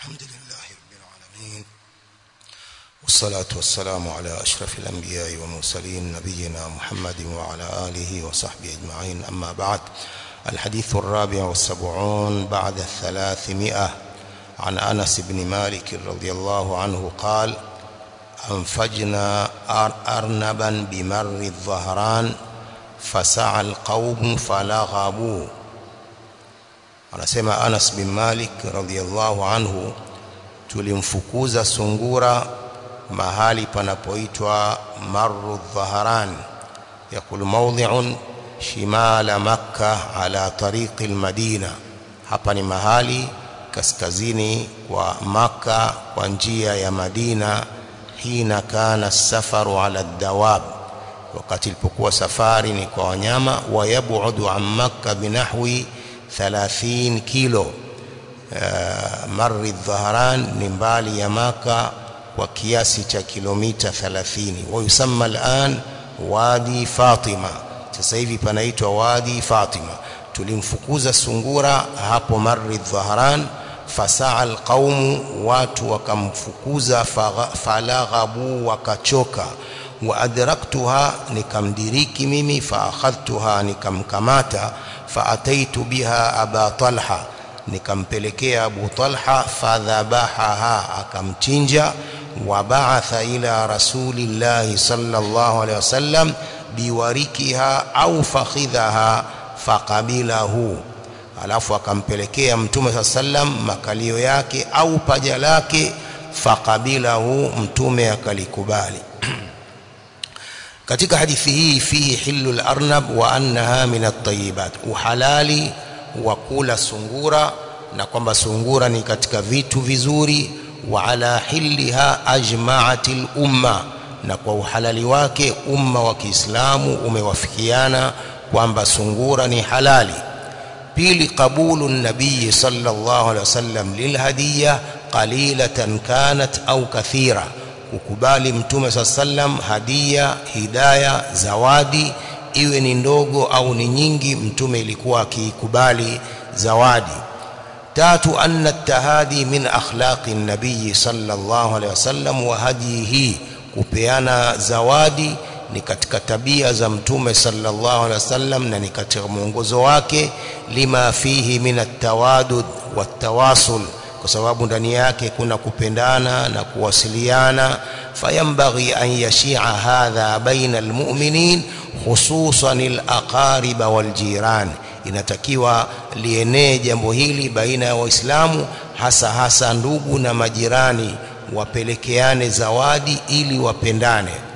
الحمد لله رب العالمين والصلاة والسلام على أشرف الأنبياء والمرسلين نبينا محمد وعلى آله وصحبه أجمعين أما بعد الحديث الرابع والسبعون بعد الثلاثمائة عن أنس بن مالك رضي الله عنه قال أنفجنا أرنبا بمر الظهران فسعى القوم فلغبوا anasema Anas bin Malik radhiyallahu anhu tulimfukuza sungura mahali panapoitwa Marru Dhaharan yakul mawdhi'un shimala Makkah ala tariqi al-Madina hapa ni mahali kaskazini kwa Makka kwa njia ya Madina hina kana safaru ala dawab wakati ilipokuwa safari ni kwa wanyama wa yabudu an Makka binahwi 30 kilo uh, marri dhaharan ni mbali ya maka kwa kiasi cha kilomita 30 wa yusamma al'an wadi fatima sasa hivi panaitwa wadi fatima tulimfukuza sungura hapo marri dhaharan fasaa alqaumu watu wakamfukuza falaghabu wakachoka wa adraktuha nikamdiriki mimi fa akhadhtuha nikamkamata faataitu biha aba talha nikampelekea abu talha fadhabahaha akamchinja wa ba'atha ila rasulillahi sallallahu alaihi wasallam biwarikiha au fakhidhaha faqabilahu alafu akampelekea mtume saa sallam makalio yake au paja lake faqabilahu mtume akalikubali katika hadithi hii fihi hillu al-arnab wa annaha min at-tayyibat uhalali wa kula sungura na kwamba sungura ni katika vitu vizuri wa ala hilliha ajma'atil umma na kwa uhalali wake umma wa Kiislamu umewafikiana kwamba sungura ni halali pili qabulu nabii sallallahu alaihi wasallam lilhadiyya qalilatan kanat au kathira kukubali mtume saa sallam hadia hidaya zawadi iwe ni ndogo au ni nyingi mtume ilikuwa akiikubali zawadi tatu anna tahadi min akhlaqi nabii sallallahu alaihi wasallam wa hadihi kupeana zawadi ni katika tabia za mtume sallallahu alaihi wasallam na ni katika mwongozo wake lima fihi min at-tawadud wat-tawasul kwa sababu ndani yake kuna kupendana na kuwasiliana fayambaghi an yashia hadha baina almu'minin hususan alaqariba waljiran inatakiwa lienee jambo hili baina ya waislamu hasa hasa ndugu na majirani wapelekeane zawadi ili wapendane